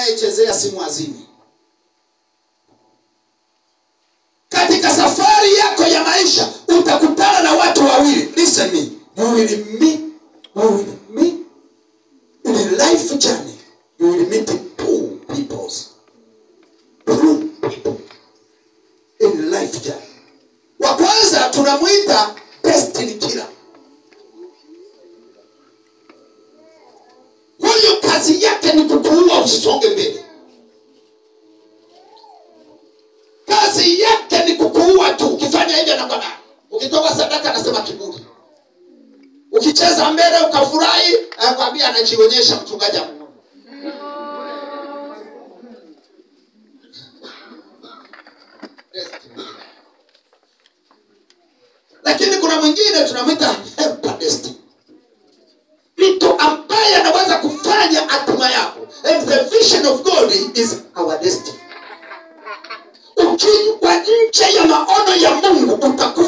anayechezea simu azimi katika safari yako ya maisha utakutana na watu wawili listen me you will meet you will meet in a life journey you will meet two peoples two people in life journey wa kwanza tunamwita destiny killer huyu kazi yake ni kukuua usisonge mbele kazi yake ni kukuua tu ukifanya hivyo anakwambia ukitoka sadaka anasema kiburi ukicheza mbele ukafurahi anakwambia anajionyesha mchungaji amuona lakini kuna mwingine tunamwita helper destiny mtu ambaye anaweza kufanya hatima yako and the vision of god is our destiny ukiwa nje ya maono ya mungu utakuwa